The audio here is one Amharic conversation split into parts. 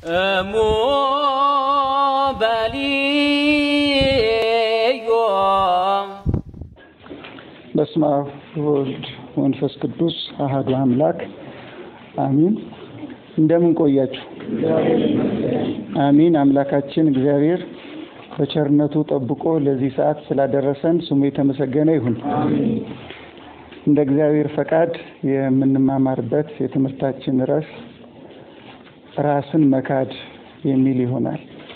እሙ በልዮ በስመ አብ ወወልድ ወመንፈስ ቅዱስ አሐዱ አምላክ አሚን። እንደምን ቆያችሁ? አሚን። አምላካችን እግዚአብሔር በቸርነቱ ጠብቆ ለዚህ ሰዓት ስላደረሰን ስሙ የተመሰገነ ይሁን። እንደ እግዚአብሔር ፈቃድ የምንማማርበት የትምህርታችን ርዕስ ራስን መካድ የሚል ይሆናል።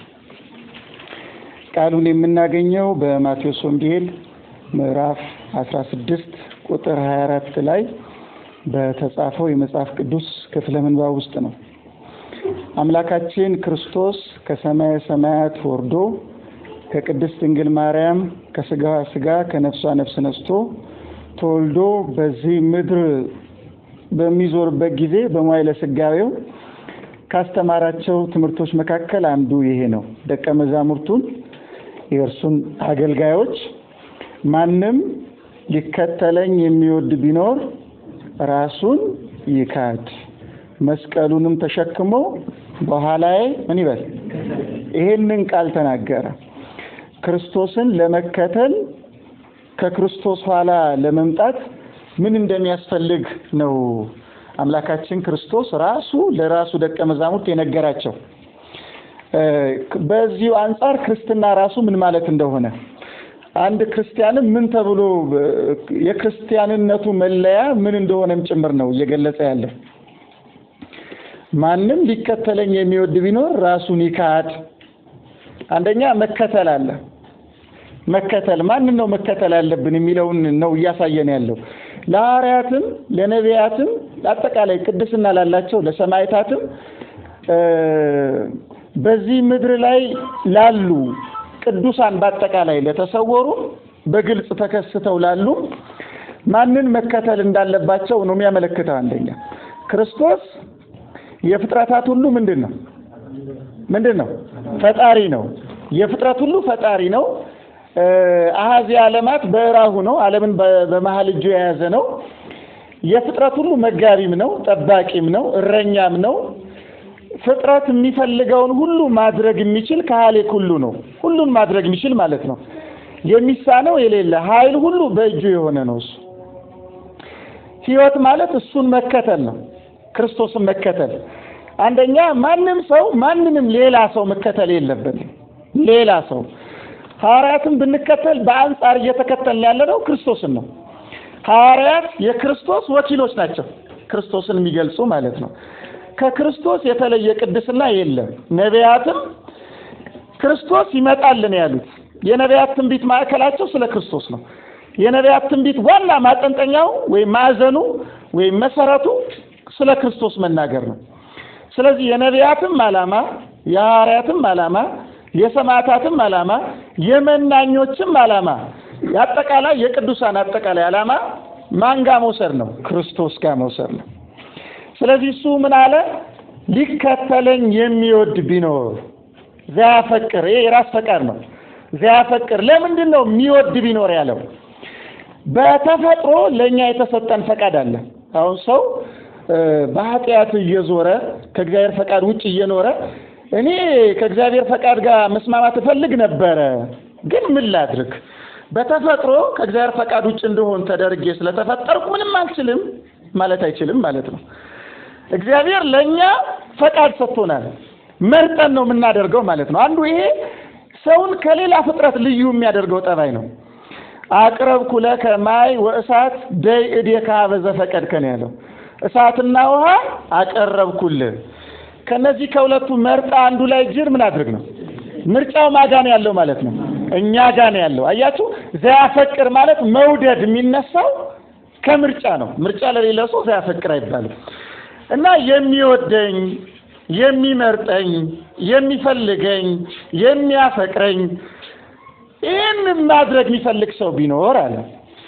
ቃሉን የምናገኘው በማቴዎስ ወንጌል ምዕራፍ 16 ቁጥር 24 ላይ በተጻፈው የመጽሐፍ ቅዱስ ክፍለ ምንባብ ውስጥ ነው። አምላካችን ክርስቶስ ከሰማየ ሰማያት ወርዶ ከቅድስት ድንግል ማርያም ከስጋዋ ስጋ ከነፍሷ ነፍስ ነስቶ ተወልዶ በዚህ ምድር በሚዞርበት ጊዜ በመዋዕለ ሥጋዌው ካስተማራቸው ትምህርቶች መካከል አንዱ ይሄ ነው። ደቀ መዛሙርቱን የእርሱን አገልጋዮች ማንም ሊከተለኝ የሚወድ ቢኖር ራሱን ይካድ፣ መስቀሉንም ተሸክሞ በኋላዬ ምን ይበል። ይሄንን ቃል ተናገረ። ክርስቶስን ለመከተል ከክርስቶስ ኋላ ለመምጣት ምን እንደሚያስፈልግ ነው አምላካችን ክርስቶስ ራሱ ለራሱ ደቀ መዛሙርት የነገራቸው። በዚሁ አንጻር ክርስትና ራሱ ምን ማለት እንደሆነ አንድ ክርስቲያንም ምን ተብሎ የክርስቲያንነቱ መለያ ምን እንደሆነም ጭምር ነው እየገለጸ ያለው። ማንም ሊከተለኝ የሚወድ ቢኖር ራሱን ይካድ። አንደኛ መከተል አለ። መከተል ማንን ነው መከተል ያለብን የሚለውን ነው እያሳየን ያለው። ለሐዋርያትም ለነቢያትም አጠቃላይ ቅድስና ላላቸው ለሰማዕታትም በዚህ ምድር ላይ ላሉ ቅዱሳን በአጠቃላይ ለተሰወሩ በግልጽ ተከስተው ላሉ ማንን መከተል እንዳለባቸው ነው የሚያመለክተው። አንደኛ ክርስቶስ የፍጥረታት ሁሉ ምንድን ነው? ምንድን ነው? ፈጣሪ ነው። የፍጥረት ሁሉ ፈጣሪ ነው። አሃዚ ዓለማት በእራሁ ነው። ዓለምን በመሀል እጁ የያዘ ነው። የፍጥረት ሁሉ መጋቢም ነው፣ ጠባቂም ነው፣ እረኛም ነው። ፍጥረት የሚፈልገውን ሁሉ ማድረግ የሚችል ከሃሌክ ሁሉ ነው። ሁሉን ማድረግ የሚችል ማለት ነው። የሚሳነው የሌለ ኃይል ሁሉ በእጁ የሆነ ነው። እሱ ሕይወት ማለት እሱን መከተል ነው። ክርስቶስን መከተል አንደኛ ማንም ሰው ማንንም ሌላ ሰው መከተል የለበትም። ሌላ ሰው ሐዋርያትን ብንከተል በአንጻር እየተከተልን ያለ ነው ክርስቶስን ነው። ሐዋርያት የክርስቶስ ወኪሎች ናቸው፣ ክርስቶስን የሚገልጹ ማለት ነው። ከክርስቶስ የተለየ ቅድስና የለም። ነቢያትም ክርስቶስ ይመጣልን ያሉት የነቢያት ትንቢት ማዕከላቸው ስለ ክርስቶስ ነው። የነቢያት ትንቢት ዋና ማጠንጠኛው ወይም ማዕዘኑ ወይም መሰረቱ ስለ ክርስቶስ መናገር ነው። ስለዚህ የነቢያትም ዓላማ የሐዋርያትም ዓላማ የሰማዕታትም ዓላማ የመናኞችም ዓላማ አጠቃላይ የቅዱሳን አጠቃላይ ዓላማ ማን ጋር መውሰድ ነው? ክርስቶስ ጋር መውሰድ ነው። ስለዚህ እሱ ምን አለ? ሊከተለኝ የሚወድ ቢኖር ዘያፈቅር። ይሄ የራስ ፈቃድ ነው። ዘያፈቅር ለምንድን ነው የሚወድ ቢኖር ያለው? በተፈጥሮ ለእኛ የተሰጠን ፈቃድ አለ። አሁን ሰው በኃጢአት እየዞረ ከእግዚአብሔር ፈቃድ ውጭ እየኖረ እኔ ከእግዚአብሔር ፈቃድ ጋር መስማማት እፈልግ ነበረ፣ ግን ምን ላድርግ? በተፈጥሮ ከእግዚአብሔር ፈቃድ ውጭ እንደሆን ተደርጌ ስለተፈጠርኩ ምንም አልችልም ማለት አይችልም ማለት ነው። እግዚአብሔር ለእኛ ፈቃድ ሰጥቶናል። መርጠን ነው የምናደርገው ማለት ነው። አንዱ ይሄ ሰውን ከሌላ ፍጥረት ልዩ የሚያደርገው ጠባይ ነው። አቅረብኩ ለከ ማይ ወእሳት ደይ እዴከ በዘ ፈቀድከ ነው ያለው። እሳትና ውሃ አቀረብኩልህ ከነዚህ ከሁለቱ መርጣ አንዱ ላይ ጅር ምን አድርግ ነው። ምርጫው ማጋን ያለው ማለት ነው፣ እኛ ጋን ያለው አያችሁ። ዘያፈቅር ማለት መውደድ የሚነሳው ከምርጫ ነው። ምርጫ ለሌለ ሰው ዘያፈቅር አይባልም። እና የሚወደኝ የሚመርጠኝ የሚፈልገኝ የሚያፈቅረኝ ይህን ማድረግ የሚፈልግ ሰው ቢኖር አለ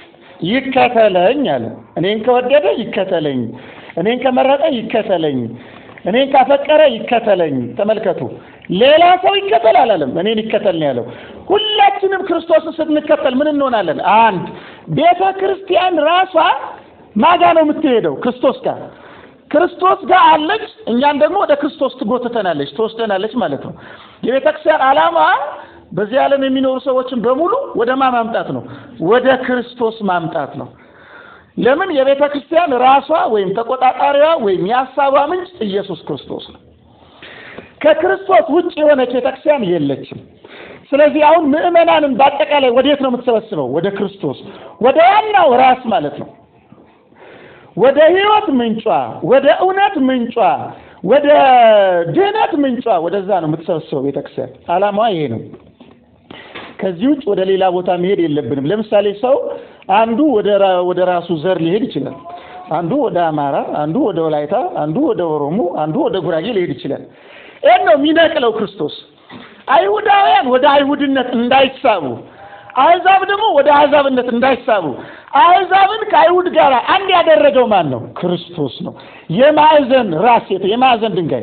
ይከተለኝ አለ። እኔን ከወደደ ይከተለኝ፣ እኔን ከመረጠ ይከተለኝ እኔን ካፈቀረ ይከተለኝ። ተመልከቱ፣ ሌላ ሰው ይከተል አላለም፣ እኔን ይከተል ነው ያለው። ሁላችንም ክርስቶስን ስንከተል ምን እንሆናለን? አንድ ቤተ ክርስቲያን ራሷ ማጋ ነው የምትሄደው? ክርስቶስ ጋር። ክርስቶስ ጋር አለች፣ እኛን ደግሞ ወደ ክርስቶስ ትጎትተናለች፣ ትወስደናለች ማለት ነው። የቤተ ክርስቲያን ዓላማ በዚህ ዓለም የሚኖሩ ሰዎችን በሙሉ ወደ ማ ማምጣት ነው? ወደ ክርስቶስ ማምጣት ነው። ለምን? የቤተ ክርስቲያን ራሷ ወይም ተቆጣጣሪዋ ወይም የሀሳቧ ምንጭ ኢየሱስ ክርስቶስ ነው። ከክርስቶስ ውጭ የሆነች ቤተ ክርስቲያን የለችም። ስለዚህ አሁን ምዕመናንን በአጠቃላይ ወዴት ነው የምትሰበስበው? ወደ ክርስቶስ፣ ወደ ዋናው ራስ ማለት ነው። ወደ ሕይወት ምንጯ፣ ወደ እውነት ምንጯ፣ ወደ ድህነት ምንጯ፣ ወደዛ ነው የምትሰበስበው ቤተክርስቲያን። ዓላማዋ ይሄ ነው። ከዚህ ውጭ ወደ ሌላ ቦታ መሄድ የለብንም። ለምሳሌ ሰው አንዱ ወደ ወደ ራሱ ዘር ሊሄድ ይችላል። አንዱ ወደ አማራ፣ አንዱ ወደ ወላይታ፣ አንዱ ወደ ኦሮሞ፣ አንዱ ወደ ጉራጌ ሊሄድ ይችላል። ይህን ነው የሚነቅለው ክርስቶስ። አይሁዳውያን ወደ አይሁድነት እንዳይሳቡ፣ አሕዛብ ደግሞ ወደ አሕዛብነት እንዳይሳቡ፣ አሕዛብን ከአይሁድ ጋር አንድ ያደረገው ማን ነው? ክርስቶስ ነው። የማዕዘን ራስ የማዕዘን ድንጋይ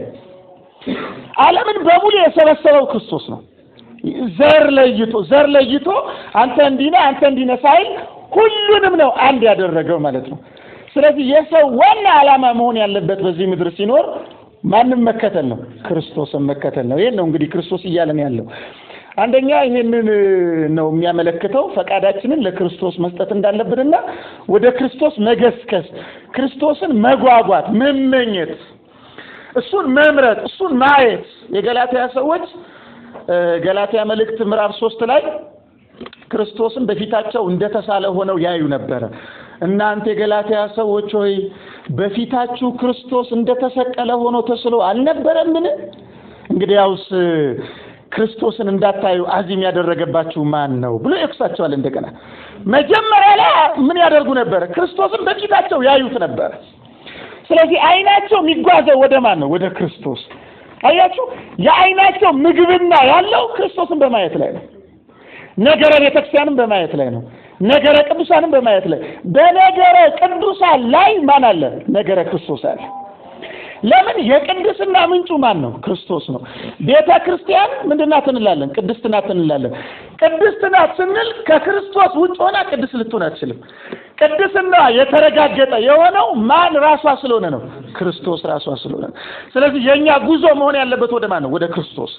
ዓለምን በሙሉ የሰበሰበው ክርስቶስ ነው። ዘር ለይቶ ዘር ለይቶ አንተ እንዲህ ነህ አንተ እንዲህ ነህ ሳይል ሁሉንም ነው አንድ ያደረገው ማለት ነው። ስለዚህ የሰው ዋና ዓላማ መሆን ያለበት በዚህ ምድር ሲኖር ማንም መከተል ነው፣ ክርስቶስን መከተል ነው። ይሄን ነው እንግዲህ ክርስቶስ እያለን ያለው። አንደኛ ይሄንን ነው የሚያመለክተው ፈቃዳችንን ለክርስቶስ መስጠት እንዳለብንና ወደ ክርስቶስ መገስከስ፣ ክርስቶስን መጓጓት፣ መመኘት፣ እሱን መምረጥ፣ እሱን ማየት የገላትያ ሰዎች ገላትያ መልእክት ምዕራፍ ሶስት ላይ ክርስቶስን በፊታቸው እንደተሳለ ሆነው ያዩ ነበረ። እናንተ የገላትያ ሰዎች ሆይ በፊታችሁ ክርስቶስ እንደተሰቀለ ሆኖ ተስሎ አልነበረምን? እንግዲያውስ ክርስቶስን እንዳታዩ አዚም ያደረገባችሁ ማን ነው ብሎ ይወቅሳቸዋል። እንደገና መጀመሪያ ላይ ምን ያደርጉ ነበረ? ክርስቶስን በፊታቸው ያዩት ነበረ። ስለዚህ አይናቸው የሚጓዘው ወደ ማን ነው? ወደ ክርስቶስ። አያችሁ፣ የአይናቸው ምግብና ያለው ክርስቶስን በማየት ላይ ነው። ነገረ ቤተክርስቲያንም በማየት ላይ ነው። ነገረ ቅዱሳንም በማየት ላይ በነገረ ቅዱሳን ላይ ማን አለ? ነገረ ክርስቶስ አለ። ለምን? የቅድስና ምንጩ ማን ነው? ክርስቶስ ነው። ቤተ ክርስቲያን ምንድን ናት እንላለን? ቅድስት ናት እንላለን። ቅድስት ናት ስንል ከክርስቶስ ውጭ ሆና ቅድስት ልትሆን አትችልም። ቅድስና የተረጋገጠ የሆነው ማን ራሷ ስለሆነ ነው? ክርስቶስ ራሷ ስለሆነ ነው። ስለዚህ የእኛ ጉዞ መሆን ያለበት ወደ ማን ነው? ወደ ክርስቶስ።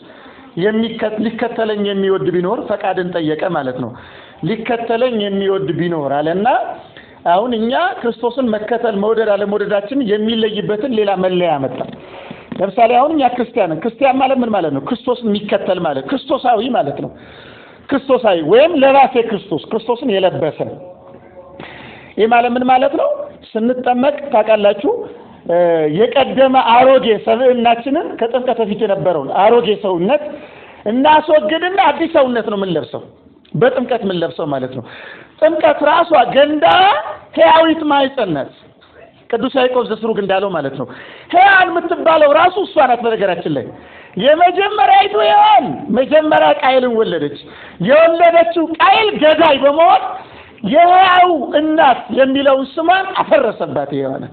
ሊከተለኝ የሚወድ ቢኖር ፈቃድን ጠየቀ ማለት ነው። ሊከተለኝ የሚወድ ቢኖር አለና አሁን እኛ ክርስቶስን መከተል መውደድ አለመውደዳችን የሚለይበትን ሌላ መለያ መጣ። ለምሳሌ አሁን እኛ ክርስቲያንን ክርስቲያን ማለት ምን ማለት ነው? ክርስቶስን የሚከተል ማለት ክርስቶሳዊ ማለት ነው። ክርስቶሳዊ ወይም ለራሴ ክርስቶስ ክርስቶስን የለበሰ ይህ ማለት ምን ማለት ነው? ስንጠመቅ ታውቃላችሁ የቀደመ አሮጌ ሰብዕናችንን ከጥምቀት በፊት የነበረውን አሮጌ ሰውነት እናስወግድና አዲስ ሰውነት ነው የምንለብሰው። በጥምቀት የምንለብሰው ማለት ነው። ጥምቀት ራሷ ገንዳ ሕያዊት ማኅፀን ናት። ቅዱስ ያዕቆብ ዘስሩግ እንዳለው ማለት ነው። ሕያዋን የምትባለው ራሱ እሷ ናት። በነገራችን ላይ የመጀመሪያይቱ ሔዋን መጀመሪያ ቃየልን ወለደች። የወለደችው ቃየል ገዳይ በመሆን የሕያው እናት የሚለውን ስሟን አፈረሰባት ሔዋንን።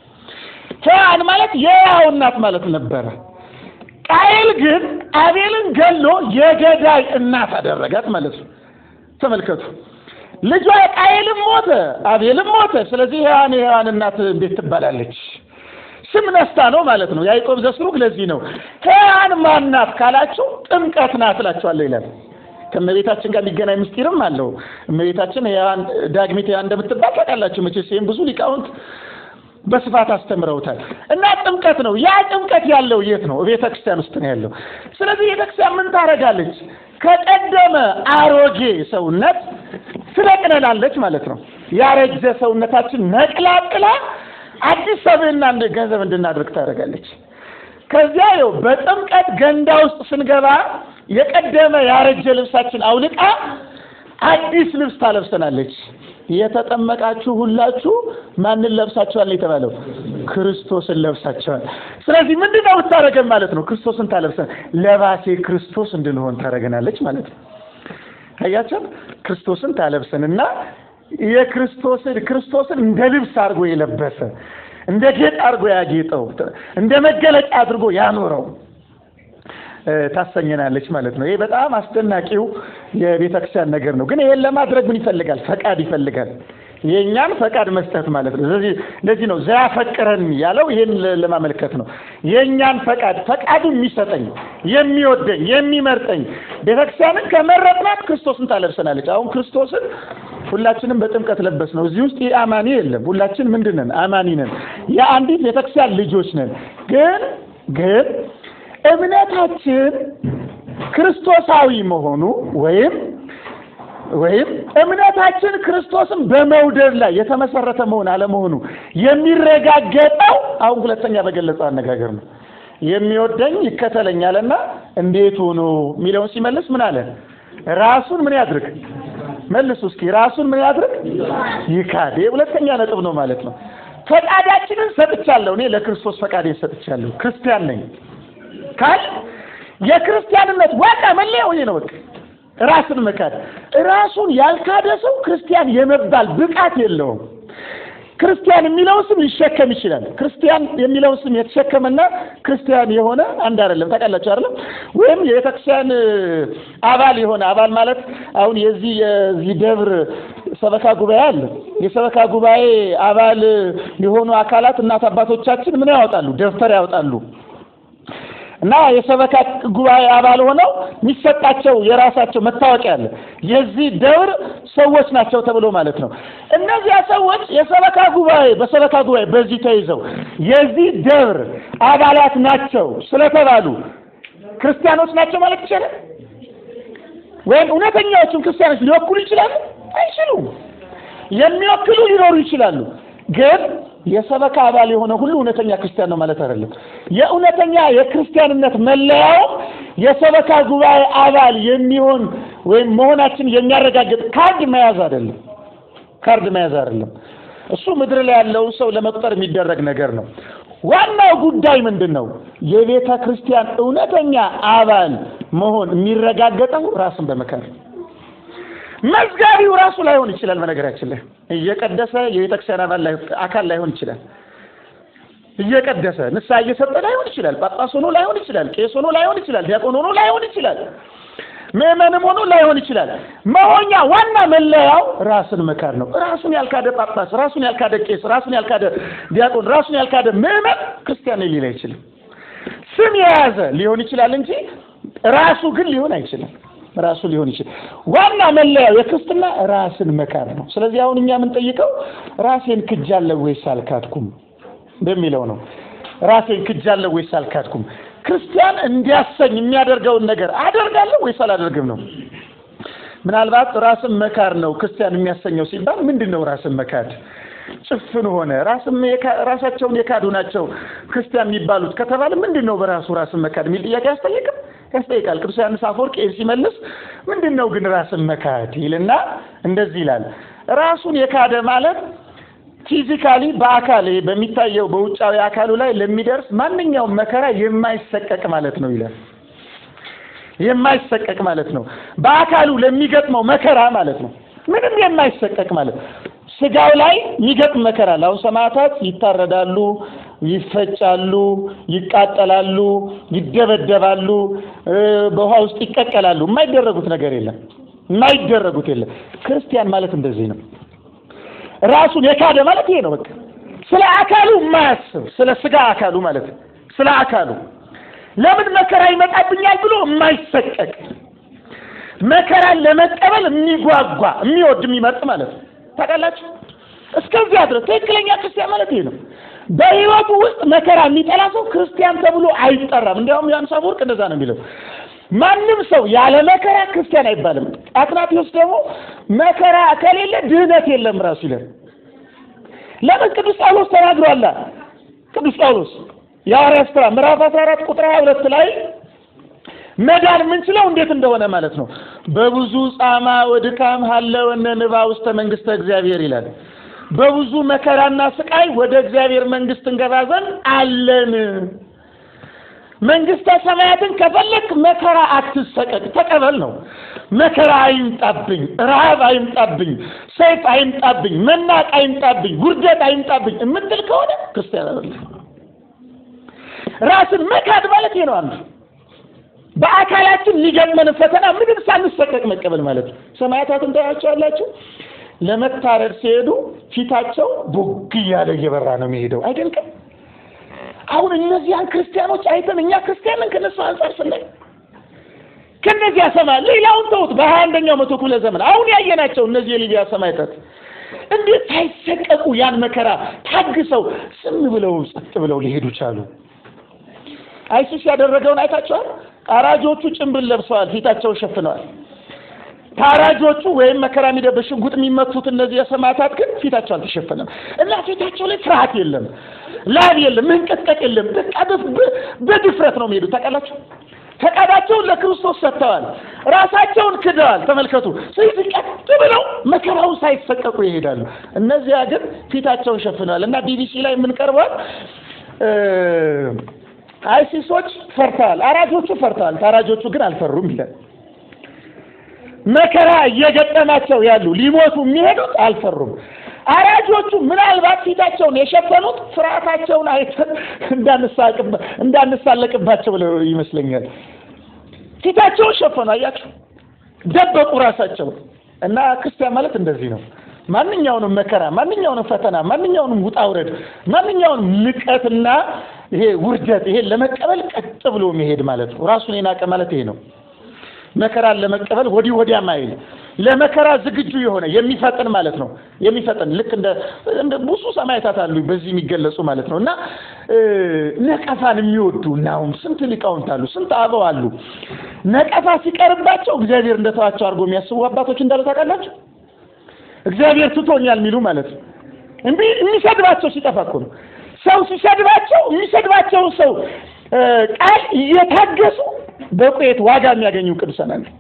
ሔዋን ማለት የሕያው እናት ማለት ነበረ። ቃየል ግን አቤልን ገሎ የገዳይ እናት አደረጋት ማለት ነው። ተመልከቱ። ልጇ ቃየልም ሞተ፣ አቤልም ሞተ። ስለዚህ ሔዋን የሔዋን እናት እንዴት ትባላለች? ስም ነስታ ነው ማለት ነው። ያዕቆብ ዘስሩግ ለዚህ ነው ሔዋን ማን ናት ካላችሁ ጥምቀት ናት እላችኋለሁ ይላል። ከእመቤታችን ጋር የሚገናኝ ምስጢርም አለው። እመቤታችን ሔዋን ዳግሚት ሔዋን እንደምትባል ታውቃላችሁ መቼስ ይህም ብዙ ሊቃውንት በስፋት አስተምረውታል። እና ጥምቀት ነው። ያ ጥምቀት ያለው የት ነው? ቤተ ክርስቲያን ውስጥ ነው ያለው። ስለዚህ ቤተ ክርስቲያን ምን ታደርጋለች? ከቀደመ አሮጌ ሰውነት ትነቅለናለች ማለት ነው። ያረጀ ሰውነታችን ነቅላቅላ አዲስ ሰብዕና እንደ ገንዘብ እንድናደርግ ታደርጋለች። ከዚያ ይኸው በጥምቀት ገንዳ ውስጥ ስንገባ የቀደመ ያረጀ ልብሳችን አውልቃ አዲስ ልብስ ታለብሰናለች። የተጠመቃችሁ ሁላችሁ ማንን ለብሳችኋል የተባለው? ክርስቶስን ለብሳችኋል። ስለዚህ ምንድን ነው የምታደርገን ማለት ነው? ክርስቶስን ታለብሰን ለባሴ ክርስቶስ እንድንሆን ታደርገናለች ማለት ነው። አያቸው ክርስቶስን ታለብሰንና የክርስቶስን ክርስቶስን እንደ ልብስ አድርጎ የለበሰ እንደ ጌጥ አድርጎ ያጌጠው እንደ መገለጫ አድርጎ ያኖረው ታሰኘናለች ማለት ነው። ይሄ በጣም አስደናቂው የቤተ ክርስቲያን ነገር ነው። ግን ይሄን ለማድረግ ምን ይፈልጋል? ፈቃድ ይፈልጋል። የእኛን ፈቃድ መስጠት ማለት ነው። ስለዚህ ለዚህ ነው ዘያፈቅረን ያለው ይሄን ለማመልከት ነው። የእኛን ፈቃድ ፈቃዱን የሚሰጠኝ የሚወደኝ የሚመርጠኝ ቤተክርስቲያንን ከመረጥናት ክርስቶስን ታለብሰናለች። አሁን ክርስቶስን ሁላችንም በጥምቀት ለበስ ነው። እዚህ ውስጥ አማኒ የለም። ሁላችን ምንድን ነን? አማኒ ነን። የአንዲት ቤተክርስቲያን ልጆች ነን። ግን ግን እምነታችን ክርስቶሳዊ መሆኑ ወይም ወይም እምነታችን ክርስቶስን በመውደድ ላይ የተመሰረተ መሆን አለመሆኑ የሚረጋገጠው አሁን ሁለተኛ በገለጸው አነጋገር ነው። የሚወደኝ ይከተለኛልና እንዴት ሆኖ የሚለውን ሲመልስ ምን አለ? ራሱን ምን ያድርግ? መልሱ እስኪ። ራሱን ምን ያድርግ? ይካድ። ሁለተኛ ነጥብ ነው ማለት ነው። ፈቃዳችንን ሰጥቻለሁ። እኔ ለክርስቶስ ፈቃዴን ሰጥቻለሁ። ክርስቲያን ነኝ ካል የክርስቲያንነት ዋና መለያው ይሄ ነው። በቃ ራስን መካድ። ራሱን ያልካደ ሰው ክርስቲያን የመባል ብቃት የለውም። ክርስቲያን የሚለውን ስም ሊሸከም ይችላል። ክርስቲያን የሚለውን ስም የተሸከመና ክርስቲያን የሆነ አንድ አይደለም። ታውቃላችሁ አይደለም? ወይም የቤተክርስቲያን አባል የሆነ አባል ማለት አሁን የዚህ የዚህ ደብር ሰበካ ጉባኤ አለ። የሰበካ ጉባኤ አባል የሆኑ አካላት እናት አባቶቻችን ምን ያወጣሉ? ደብተር ያወጣሉ። እና የሰበካ ጉባኤ አባል ሆነው የሚሰጣቸው የራሳቸው መታወቂያ አለ። የዚህ ደብር ሰዎች ናቸው ተብሎ ማለት ነው። እነዚያ ሰዎች የሰበካ ጉባኤ በሰበካ ጉባኤ በዚህ ተይዘው የዚህ ደብር አባላት ናቸው ስለተባሉ ክርስቲያኖች ናቸው ማለት ይቻላል? ወይም እውነተኛዎቹም ክርስቲያኖች ሊወክሉ ይችላሉ? አይችሉም። የሚወክሉ ሊኖሩ ይችላሉ ግን የሰበካ አባል የሆነ ሁሉ እውነተኛ ክርስቲያን ነው ማለት አይደለም። የእውነተኛ የክርስቲያንነት መለያው የሰበካ ጉባኤ አባል የሚሆን ወይም መሆናችን የሚያረጋግጥ ካርድ መያዝ አይደለም። ካርድ መያዝ አይደለም። እሱ ምድር ላይ ያለውን ሰው ለመቁጠር የሚደረግ ነገር ነው። ዋናው ጉዳይ ምንድን ነው? የቤተ ክርስቲያን እውነተኛ አባል መሆን የሚረጋገጠው ራስን በመካር መዝጋቢው ራሱ ላይሆን ይችላል። በነገራችን ላይ እየቀደሰ የቤተክርስቲያን አባል አካል ላይሆን ይችላል። እየቀደሰ ንስሐ እየሰጠ ላይሆን ይችላል። ጳጳስ ሆኖ ላይሆን ይችላል። ቄስ ሆኖ ላይሆን ይችላል። ዲያቆን ሆኖ ላይሆን ይችላል። ምዕመንም ሆኖ ላይሆን ይችላል። መሆኛ ዋና መለያው ራስን መካድ ነው። ራሱን ያልካደ ጳጳስ፣ ራሱን ያልካደ ቄስ፣ ራሱን ያልካደ ዲያቆን፣ ራሱን ያልካደ ምዕመን ክርስቲያን ሊል አይችልም። ስም የያዘ ሊሆን ይችላል እንጂ ራሱ ግን ሊሆን አይችልም። ራሱ ሊሆን ይችላል። ዋና መለያው የክርስትና ራስን መካድ ነው። ስለዚህ አሁን እኛ የምንጠይቀው ራሴን ክጃለሁ ወይስ አልካድኩም በሚለው ነው። ራሴን ክጃለሁ ወይስ አልካድኩም፣ ክርስቲያን እንዲያሰኝ የሚያደርገውን ነገር አደርጋለሁ ወይስ አላደርግም ነው። ምናልባት ራስን መካድ ነው ክርስቲያን የሚያሰኘው ሲባል ምንድን ነው ራስን መካድ? ጭፍን ሆነ ራሳቸውን የካዱ ናቸው ክርስቲያን የሚባሉት ከተባለ ምንድን ነው በራሱ ራስን መካድ የሚል ጥያቄ ያስጠይቅም ያስጠይቃል። ቅዱስ ዮሐንስ አፈወርቅ ይህን ሲመልስ ምንድን ነው ግን ራስን መካድ ይልና እንደዚህ ይላል። ራሱን የካደ ማለት ፊዚካሊ በአካል በሚታየው በውጫዊ አካሉ ላይ ለሚደርስ ማንኛውም መከራ የማይሰቀቅ ማለት ነው ይላል። የማይሰቀቅ ማለት ነው። በአካሉ ለሚገጥመው መከራ ማለት ነው። ምንም የማይሰቀቅ ማለት ነው። ስጋው ላይ የሚገጥም መከራ አለ። አሁን ሰማዕታት ይታረዳሉ፣ ይፈጫሉ፣ ይቃጠላሉ፣ ይደበደባሉ፣ በውሃ ውስጥ ይቀቀላሉ። የማይደረጉት ነገር የለም። የማይደረጉት የለም። ክርስቲያን ማለት እንደዚህ ነው። ራሱን የካደ ማለት ይሄ ነው። በቃ ስለ አካሉ የማያስብ ስለ ስጋ አካሉ ማለት ነው። ስለ አካሉ ለምን መከራ ይመጣብኛል ብሎ የማይሰቀቅ መከራን ለመቀበል የሚጓጓ የሚወድ የሚመርጥ ማለት ነው። ታውቃላችሁ፣ እስከዚያ ድረስ ትክክለኛ ክርስቲያን ማለት ይሄ ነው። በሕይወቱ ውስጥ መከራ የሚጠላ ሰው ክርስቲያን ተብሎ አይጠራም። እንዲያውም ዮሐንስ አፈወርቅ እንደዛ ነው የሚለው። ማንም ሰው ያለ መከራ ክርስቲያን አይባልም። አትናቴዎስ ደግሞ መከራ ከሌለ ድህነት የለም ራሱ ይላል። ለምን ቅዱስ ጳውሎስ ተናግሯላ። ቅዱስ ጳውሎስ የሐዋርያት ሥራ ምዕራፍ 14 ቁጥር 22 ላይ መዳን የምንችለው እንዴት እንደሆነ ማለት ነው። በብዙ ጻማ ወድካም ሀለወነ ንባ ውስተ መንግስተ እግዚአብሔር ይላል። በብዙ መከራና ስቃይ ወደ እግዚአብሔር መንግስት እንገባ ዘንድ አለን። መንግስተ ሰማያትን ከፈለክ መከራ አትሰቀቅ፣ ተቀበል ነው። መከራ አይምጣብኝ፣ ረሃብ አይምጣብኝ፣ ሰይፍ አይምጣብኝ፣ መናቅ አይምጣብኝ፣ ውርደት አይምጣብኝ የምትል ከሆነ ክርስቲያን አይደለም። ራስን መካድ ማለት ይሄ ነው። አንዱ በአካላችን ሊገጥመን ፈተና ምንም ሳንሰቀቅ መቀበል ማለት ነው። ሰማያታትን ታያቸዋላችሁ። ለመታረድ ሲሄዱ ፊታቸው ቦግ እያለ እየበራ ነው የሚሄደው። አይደንቅም? አሁን እነዚያን ክርስቲያኖች አይተን እኛ ክርስቲያንን ከነሱ አንጻር ስናይ ከነዚያ ሰማይ ሌላውን ተውት። በሀያ አንደኛው መቶ ክፍለ ዘመን አሁን ያየናቸው እነዚህ የሊቢያ ሰማዕታት እንዴት ሳይሰቀቁ ያን መከራ ታግሰው ዝም ብለው ጸጥ ብለው ሊሄዱ ቻሉ? አይሲስ ያደረገውን አይታቸዋል። አራጆቹ ጭንብል ለብሰዋል፣ ፊታቸውን ሸፍነዋል። ታራጆቹ ወይም መከራ የሚደ በሽጉጥ የሚመቱት እነዚህ የሰማዕታት ግን ፊታቸው አልተሸፈነም እና ፊታቸው ላይ ፍርሃት የለም፣ ላብ የለም፣ መንቀጥቀጥ የለም። በቃ በድፍረት ነው የሚሄዱት። ታውቃላችሁ፣ ፈቃዳቸውን ለክርስቶስ ሰጥተዋል፣ ራሳቸውን ክደዋል። ተመልከቱ። ስለዚህ ቀጥ ብለው መከራውን ሳይሰቀቁ ይሄዳሉ። እነዚያ ግን ፊታቸውን ሸፍነዋል እና ቢቢሲ ላይ የምንቀርበዋል አይሲሶች ፈርተዋል፣ አራጆቹ ፈርተዋል፣ ታራጆቹ ግን አልፈሩም ይላል። መከራ እየገጠማቸው ያሉ ሊሞቱ የሚሄዱት አልፈሩም። አራጆቹ ምናልባት ፊታቸውን የሸፈኑት ፍርሃታቸውን አይተን እንዳንሳለቅባቸው ብለው ይመስለኛል። ፊታቸውን ሸፈኑ። አያችሁ፣ ደበቁ ራሳቸውን። እና ክርስቲያን ማለት እንደዚህ ነው። ማንኛውንም መከራ፣ ማንኛውንም ፈተና፣ ማንኛውንም ውጣ ውረድ፣ ማንኛውንም ንቀትና ይሄ ውርደት ይሄ ለመቀበል ቀጥ ብሎ መሄድ ማለት ነው። ራሱን የናቀ ማለት ይሄ ነው። መከራን ለመቀበል ወዲህ ወዲያ ማይል ለመከራ ዝግጁ የሆነ የሚፈጥን ማለት ነው። የሚፈጥን ልክ እንደ እንደ ብዙ ሰማዕታት አሉ በዚህ የሚገለጹ ማለት ነው። እና ነቀፋን የሚወዱ እናሁም ስንት ሊቃውንት አሉ፣ ስንት አበው አሉ። ነቀፋ ሲቀርባቸው እግዚአብሔር እንደተዋቸው አድርጎ የሚያስቡ አባቶች እንዳሉ ታውቃላችሁ። እግዚአብሔር ትቶኛል የሚሉ ማለት ነው። እንቢ የሚሰድባቸው ሲጠፋ እኮ ነው። ሰው ሲሰድባቸው የሚሰድባቸውን ሰው ቃል እየታገሱ በቁየት ዋጋ የሚያገኙ ቅዱሳን አሉ።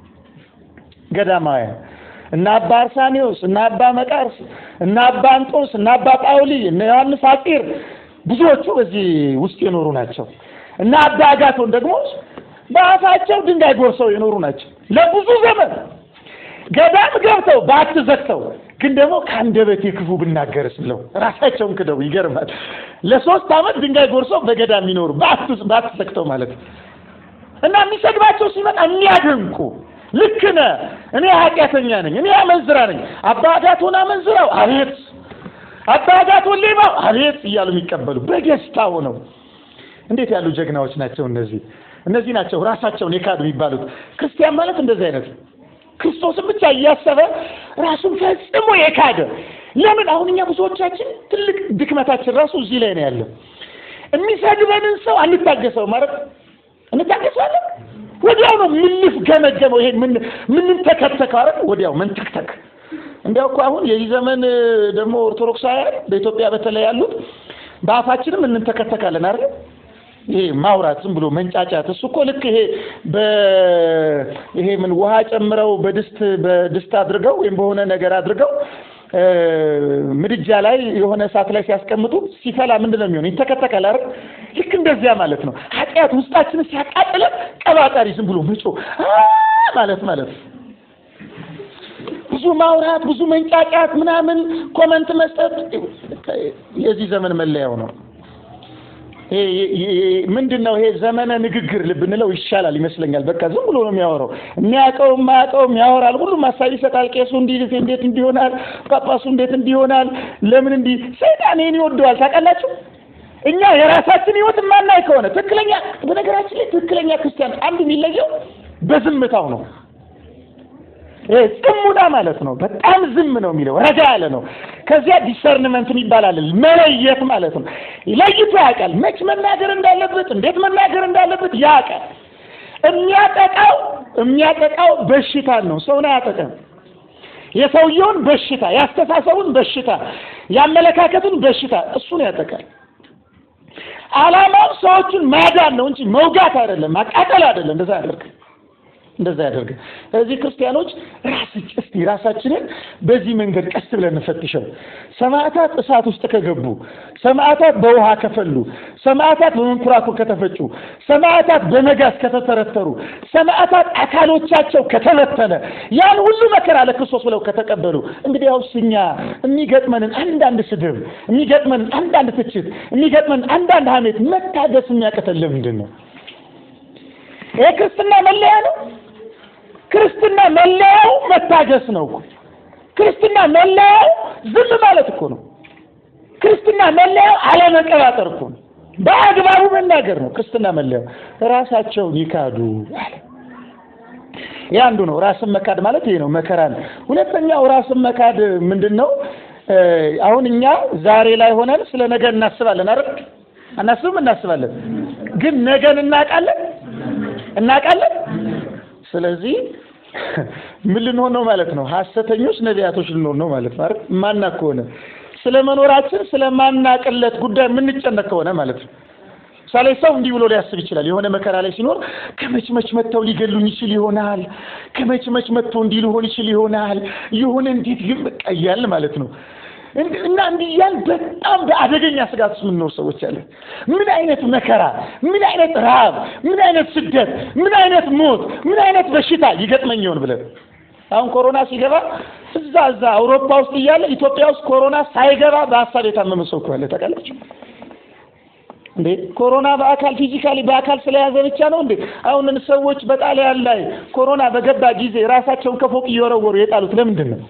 ገዳማውያን እነ አባ አርሳኔዎስ እነ አባ መቃርስ እነ አባ አንጦስ እነ አባ ጳውሊ እነ ዮሐንስ አጢር ብዙዎቹ በዚህ ውስጥ የኖሩ ናቸው። እና አባ አጋቶን ደግሞ በአፋቸው ድንጋይ ጎርሰው የኖሩ ናቸው ለብዙ ዘመን ገዳም ገብተው ባት ዘግተው ግን ደግሞ ከአንደበቴ ክፉ ብናገርስ ብለው ራሳቸውን ክደው ይገርማል። ለሶስት ዓመት ድንጋይ ጎርሰው በገዳም የሚኖሩ ባት ዘግተው ማለት ነው። እና የሚሰድባቸው ሲመጣ የሚያደንቁ ልክ ነህ፣ እኔ ኃጢአተኛ ነኝ፣ እኔ አመንዝራ ነኝ፣ አባ አጋቶን አመንዝራው አቤት፣ አባ አጋቶን ሌባው አቤት እያሉ የሚቀበሉ በደስታ ሆነው እንዴት ያሉ ጀግናዎች ናቸው እነዚህ! እነዚህ ናቸው ራሳቸውን የካዱ የሚባሉት። ክርስቲያን ማለት እንደዚህ አይነት ክርስቶስን ብቻ እያሰበ ራሱን ፈጽሞ የካደ ለምን? አሁን እኛ ብዙዎቻችን ትልቅ ድክመታችን ራሱ እዚህ ላይ ነው ያለው። የሚሰድበንን ሰው አንታገሰው ማለት እንታገሳለን። ወዲያው ነው ምንፍ ገመገመው። ይሄ ምን ምን ተከተከው አይደል? ወዲያው መንተክተክ። እንዲያው እኮ አሁን የዚህ ዘመን ደግሞ ኦርቶዶክሳውያን በኢትዮጵያ በተለይ ያሉት በአፋችንም እንተከተካለን አይደል? ይሄ ማውራት ዝም ብሎ መንጫጫት። እሱ እኮ ልክ ይሄ በ ይሄ ምን ውሃ ጨምረው በድስት በድስት አድርገው ወይም በሆነ ነገር አድርገው ምድጃ ላይ የሆነ እሳት ላይ ሲያስቀምጡ ሲፈላ ምንድን ነው የሚሆነው? ይተከተካል አይደል? ልክ እንደዚያ ማለት ነው። ኃጢአት ውስጣችንን ሲያቃጥለን ቀባጣሪ ዝም ብሎ ምጮ ማለት ማለት ብዙ ማውራት፣ ብዙ መንጫጫት፣ ምናምን ኮመንት መስጠት የዚህ ዘመን መለያው ነው። ምንድን ነው ይሄ ዘመነ ንግግር ብንለው ይሻላል ይመስለኛል። በቃ ዝም ብሎ ነው የሚያወራው። የሚያውቀው የማያውቀውም ያወራል። ሁሉም ሀሳብ ይሰጣል። ቄሱ እንዲህ እንዴት እንዲሆናል፣ ጳጳሱ እንዴት እንዲሆናል፣ ለምን እንዲህ። ሰይጣን ይህን ይወደዋል። ታውቃላችሁ። እኛ የራሳችን ህይወት የማናይ ከሆነ ትክክለኛ በነገራችን ላይ ትክክለኛ ክርስቲያን አንዱ የሚለየው በዝምታው ነው። ጽሙና ማለት ነው። በጣም ዝም ነው የሚለው ረጋ ያለ ነው። ከዚያ ዲሰርንመንት ይባላል መለየት ማለት ነው። ለይቶ ያውቃል፣ መች መናገር እንዳለበት፣ እንዴት መናገር እንዳለበት ያውቃል። የሚያጠቃው የሚያጠቃው በሽታን ነው። ሰውን አያጠቃም። የሰውየውን በሽታ፣ ያስተሳሰቡን በሽታ፣ ያመለካከቱን በሽታ እሱን ያጠቃል። ዓላማው ሰዎቹን ማዳን ነው እንጂ መውጋት አይደለም፣ ማቃጠል አይደለም። እንደዛ ያደርግ እንደዛ ያደርግ። ስለዚህ ክርስቲያኖች ራስ እስቲ ራሳችንን በዚህ መንገድ ቀስ ብለን እንፈትሸው። ሰማዕታት እሳት ውስጥ ከገቡ፣ ሰማዕታት በውሃ ከፈሉ፣ ሰማዕታት በመንኮራኩር ከተፈጩ፣ ሰማዕታት በመጋዝ ከተተረተሩ፣ ሰማዕታት አካሎቻቸው ከተበተነ፣ ያን ሁሉ መከራ ለክርስቶስ ብለው ከተቀበሉ፣ እንግዲህ ያውስ እኛ የሚገጥመንን አንዳንድ ስድብ፣ የሚገጥመንን አንዳንድ ትችት፣ የሚገጥመንን አንዳንድ ሐሜት መታገስ የሚያቅተን ለምንድን ነው? ይሄ ክርስትና መለያ ነው። ክርስትና መለያው መታገስ ነው። ክርስትና መለያው ዝም ማለት እኮ ነው። ክርስትና መለያው አለመቀባጠር እኮ ነው። በአግባቡ መናገር ነው ክርስትና መለያው። ራሳቸውን ይካዱ አለ። ይህ አንዱ ነው። ራስን መካድ ማለት ይሄ ነው፣ መከራ ነው። ሁለተኛው ራስን መካድ ምንድን ነው? አሁን እኛ ዛሬ ላይ ሆነን ስለ ነገ እናስባለን አይደል? አናስብም? እናስባለን። ግን ነገን እናውቃለን እናውቃለን። ስለዚህ ምን ልንሆን ነው ማለት ነው? ሐሰተኞች ነቢያቶች ልንሆን ነው ማለት ነው አይደል? ማናቅ ከሆነ ስለ መኖራችን ስለማናቅለት ጉዳይ የምንጨነቅ ከሆነ ማለት ነው። ምሳሌ ሰው እንዲህ ብሎ ሊያስብ ይችላል። የሆነ መከራ ላይ ሲኖር ከመች መች መጥተው ሊገሉኝ ይችል ይሆናል፣ ከመች መች መጥተው እንዲህ ሊሆን ይችል ይሆናል፣ የሆነ እንዴት ግን በቃ እያልን ማለት ነው እና እንዲህ እያልን በጣም በአደገኛ ስጋት ውስጥ የምንኖር ሰዎች አለን። ምን አይነት መከራ፣ ምን አይነት ረሃብ፣ ምን አይነት ስደት፣ ምን አይነት ሞት፣ ምን አይነት በሽታ ይገጥመኝ ይሆን ብለን አሁን ኮሮና ሲገባ እዛ እዛ አውሮፓ ውስጥ እያለ ኢትዮጵያ ውስጥ ኮሮና ሳይገባ በሀሳብ የታመመ ሰው እኮ አለ። ታውቃላችሁ እንዴ? ኮሮና በአካል ፊዚካሊ በአካል ስለያዘ ብቻ ነው እንዴ? አሁን ሰዎች በጣሊያን ላይ ኮሮና በገባ ጊዜ ራሳቸውን ከፎቅ እየወረወሩ የጣሉት ለምንድን ነው?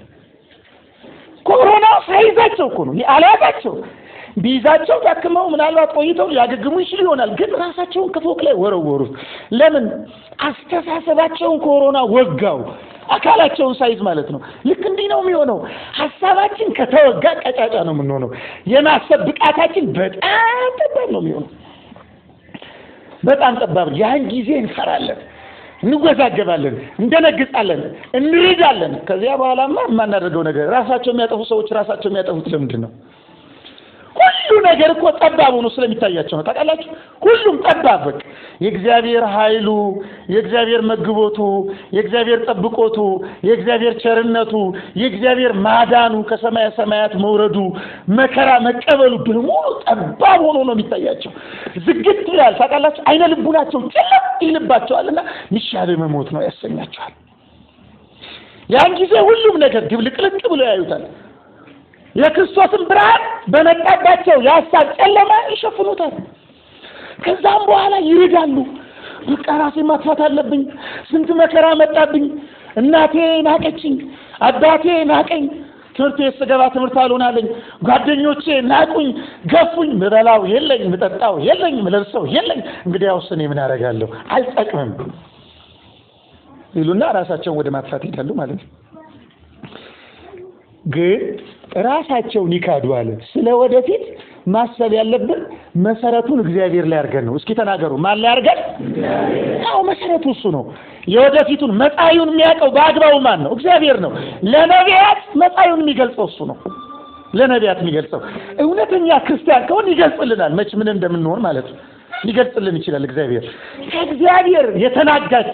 ኮሮና ሳይዛቸው እኮ ነው አልያዛቸው። ቢይዛቸው ታክመው ምናልባት ቆይተው ሊያገግሙ ይችሉ ይሆናል፣ ግን ራሳቸውን ከፎቅ ላይ ወረወሩት። ለምን? አስተሳሰባቸውን ኮሮና ወጋው። አካላቸውን ሳይዝ ማለት ነው። ልክ እንዲህ ነው የሚሆነው። ሀሳባችን ከተወጋ ቀጫጫ ነው የምንሆነው። የማሰብ ብቃታችን በጣም ጠባብ ነው የሚሆነው። በጣም ጠባብ። ያን ጊዜ እንፈራለን፣ እንወዛገባለን፣ እንደነግጣለን፣ እንርዳለን። ከዚያ በኋላማ የማናደርገው ነገር ራሳቸው የሚያጠፉ ሰዎች ራሳቸው የሚያጠፉት ለምንድን ነው? ሁሉ ነገር እኮ ጠባብ ሆኖ ስለሚታያቸው ነው። ታውቃላችሁ፣ ሁሉም ጠባብ በቃ የእግዚአብሔር ኃይሉ፣ የእግዚአብሔር መግቦቱ፣ የእግዚአብሔር ጠብቆቱ፣ የእግዚአብሔር ቸርነቱ፣ የእግዚአብሔር ማዳኑ፣ ከሰማያ ሰማያት መውረዱ፣ መከራ መቀበሉ በሙሉ ጠባብ ሆኖ ነው የሚታያቸው። ዝግት ይላል። ታውቃላችሁ፣ አይነ ልቡናቸው ጨለቅ ይልባቸዋልና ሚሻል መሞት ነው ያሰኛቸዋል። ያን ጊዜ ሁሉም ነገር ድብልቅልቅ ብሎ ያዩታል። የክርስቶስን ብርሃን በመጣባቸው የሀሳብ ጨለማ ይሸፍኑታል። ከዛም በኋላ ይርዳሉ። በቃ ራሴ ማጥፋት አለብኝ፣ ስንት መከራ መጣብኝ፣ እናቴ ናቀችኝ፣ አባቴ ናቀኝ፣ ትምህርት ቤት ስገባ ትምህርት አልሆናለኝ፣ ጓደኞቼ ናቁኝ፣ ገፉኝ፣ ምበላው የለኝ፣ ምጠጣው የለኝ፣ ምለብሰው የለኝ፣ እንግዲያውስ እኔ ምን አደርጋለሁ? አልጠቅምም ይሉና ራሳቸውን ወደ ማጥፋት ይሄዳሉ ማለት ነው። ግን ራሳቸውን ይካዱ አለ። ስለ ወደፊት ማሰብ ያለብን መሰረቱን እግዚአብሔር ላይ አድርገን ነው። እስኪ ተናገሩ። ማን ላይ አድርገን? አዎ መሰረቱ እሱ ነው። የወደፊቱን መጻዩን የሚያውቀው በአግባቡ ማን ነው? እግዚአብሔር ነው። ለነቢያት መጻዩን የሚገልጸው እሱ ነው። ለነቢያት የሚገልጸው እውነተኛ ክርስቲያን ከሆን ይገልጽልናል። መች ምን እንደምንሆን ማለት ነው ሊገልጽልን ይችላል። እግዚአብሔር ከእግዚአብሔር የተናጋች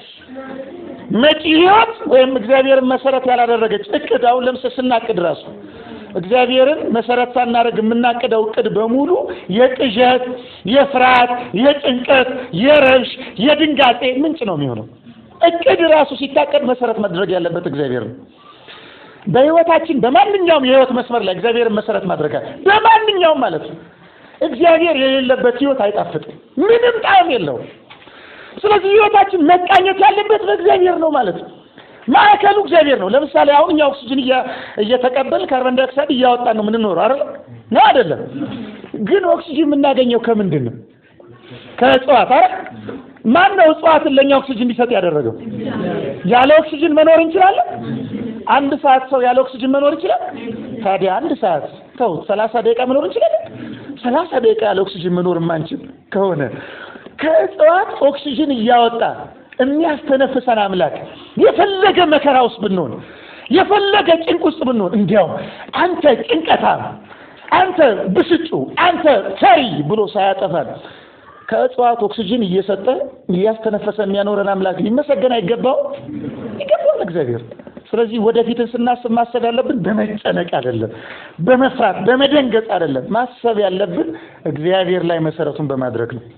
መጪ ህይወት ወይም እግዚአብሔርን መሰረት ያላደረገች እቅድ አሁን ለምሳሌ ስናቅድ ራሱ እግዚአብሔርን መሰረት ሳናደርግ የምናቅደው እቅድ በሙሉ የቅዠት፣ የፍርሃት፣ የጭንቀት፣ የረብሽ፣ የድንጋጤ ምንጭ ነው የሚሆነው። እቅድ ራሱ ሲታቀድ መሰረት ማድረግ ያለበት እግዚአብሔር ነው። በህይወታችን በማንኛውም የህይወት መስመር ላይ እግዚአብሔርን መሰረት ማድረግ በማንኛውም ማለት ነው። እግዚአብሔር የሌለበት ህይወት አይጣፍጥም፣ ምንም ጣዕም የለውም። ስለዚህ ህይወታችን መቃኘት ያለበት በእግዚአብሔር ነው ማለት ነው። ማዕከሉ እግዚአብሔር ነው። ለምሳሌ አሁን እኛ ኦክሲጅን እየተቀበል ካርበን ዳይኦክሳይድ እያወጣን ነው የምንኖረው አይደል? ነው አይደለም? ግን ኦክሲጅን የምናገኘው ከምንድን ነው? ከእጽዋት አይደል? ማን ነው እጽዋትን ለእኛ ኦክሲጅን እንዲሰጥ ያደረገው? ያለ ኦክሲጅን መኖር እንችላለን? አንድ ሰዓት ሰው ያለ ኦክሲጅን መኖር ይችላል? ታዲያ አንድ ሰዓት ተው፣ ሰላሳ ደቂቃ መኖር እንችላለን? ሰላሳ ደቂቃ ያለ ኦክሲጅን መኖር የማንችል ከሆነ ከእጽዋት ኦክሲጅን እያወጣ የሚያስተነፍሰን አምላክ የፈለገ መከራ ውስጥ ብንሆን የፈለገ ጭንቅ ውስጥ ብንሆን እንዲያው አንተ ጭንቀታም፣ አንተ ብስጩ፣ አንተ ፈሪ ብሎ ሳያጠፋን ከእጽዋት ኦክሲጅን እየሰጠ እያስተነፈሰ የሚያኖረን አምላክ ሊመሰገን አይገባው? ይገባዋል እግዚአብሔር። ስለዚህ ወደፊትን ስናስብ ማሰብ ያለብን በመጨነቅ አይደለም፣ በመፍራት በመደንገጥ አይደለም። ማሰብ ያለብን እግዚአብሔር ላይ መሰረቱን በማድረግ ነው።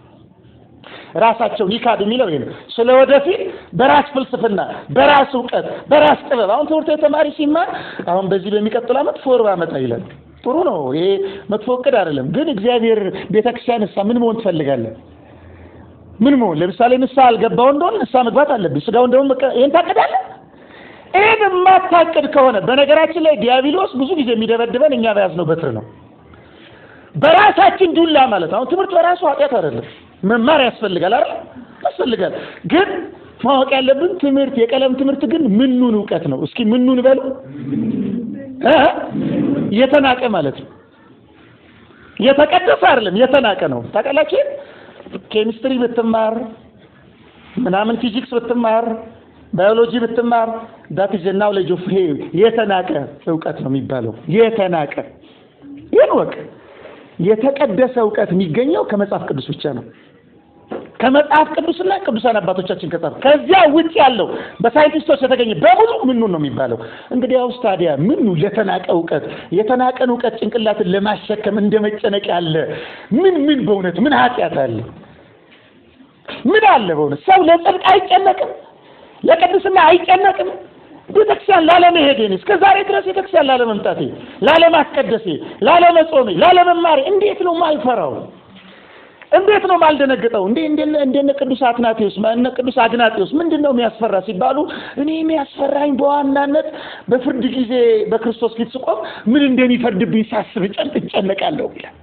ራሳቸውን ይካድ የሚለው ይሄ ነው። ስለ ወደፊት በራስ ፍልስፍና፣ በራስ እውቀት፣ በራስ ጥበብ አሁን ትምህርት ቤት ተማሪ ሲማር አሁን በዚህ በሚቀጥለው ዓመት ፎር ባመጣ ይላል። ጥሩ ነው። ይሄ መጥፎ እቅድ አይደለም። ግን እግዚአብሔር ቤተክርስቲያን እሳ ምን መሆን ትፈልጋለህ? ምን መሆን ለምሳሌ ንስሐ አልገባው እንደሆነ ንስሐ መግባት አለብኝ። ስጋውን ደግሞ ይሄን ታቅዳለህ? ይህን የማታቅድ ከሆነ በነገራችን ላይ ዲያብሎስ ብዙ ጊዜ የሚደበድበን እኛ በያዝነው በትር ነው። በራሳችን ዱላ ማለት ነው። አሁን ትምህርት በራሱ ኃጢአት አይደለም። መማር ያስፈልጋል አይደል? ያስፈልጋል። ግን ማወቅ ያለብን ትምህርት የቀለም ትምህርት ግን ምኑን እውቀት ነው? እስኪ ምኑን በሉ እ የተናቀ ማለት ነው። የተቀደሰ አይደለም፣ የተናቀ ነው። ታውቃላችሁ? ኬሚስትሪ ብትማር ምናምን ፊዚክስ ብትማር ባዮሎጂ ብትማር ዳት ኢዝ ናውሌጅ ኦፍ ሄ የተናቀ እውቀት ነው የሚባለው። የተናቀ ይህን ወቅ የተቀደሰ እውቀት የሚገኘው ከመጽሐፍ ቅዱስ ብቻ ነው። ከመጽሐፍ ቅዱስና ቅዱሳን አባቶቻችን ከጻፉ ከዚያ ውጭ ያለው በሳይንቲስቶች የተገኘ በሙሉ ምኑ ነው የሚባለው። እንግዲህ አውስ ታዲያ ምኑ የተናቀ እውቀት የተናቀን እውቀት ጭንቅላትን ለማሸከም እንደ መጨነቅ ያለ ምን ምን በእውነት ምን ኃጢአት አለ? ምን አለ በእውነት ሰው ለጽድቅ አይጨነቅም? ለቅድስና አይጨነቅም? ቤተክርስቲያን ላለመሄዴ እስከ ዛሬ ድረስ ቤተክርስቲያን ላለመምጣቴ፣ ላለማስቀደሴ፣ ላለመጾሜ፣ ላለመማሬ እንዴት ነው ማልፈራው? እንዴት ነው ማልደነግጠው? እንዴ እንደነ እንደነ ቅዱስ አትናቴዎስ እነ ቅዱስ አግናጤዎስ ምንድን ነው የሚያስፈራ ሲባሉ እኔ የሚያስፈራኝ በዋናነት በፍርድ ጊዜ በክርስቶስ ፊት ስቆም ምን እንደሚፈርድብኝ ሳስብ ጨንቅ እጨነቃለሁ ይላል።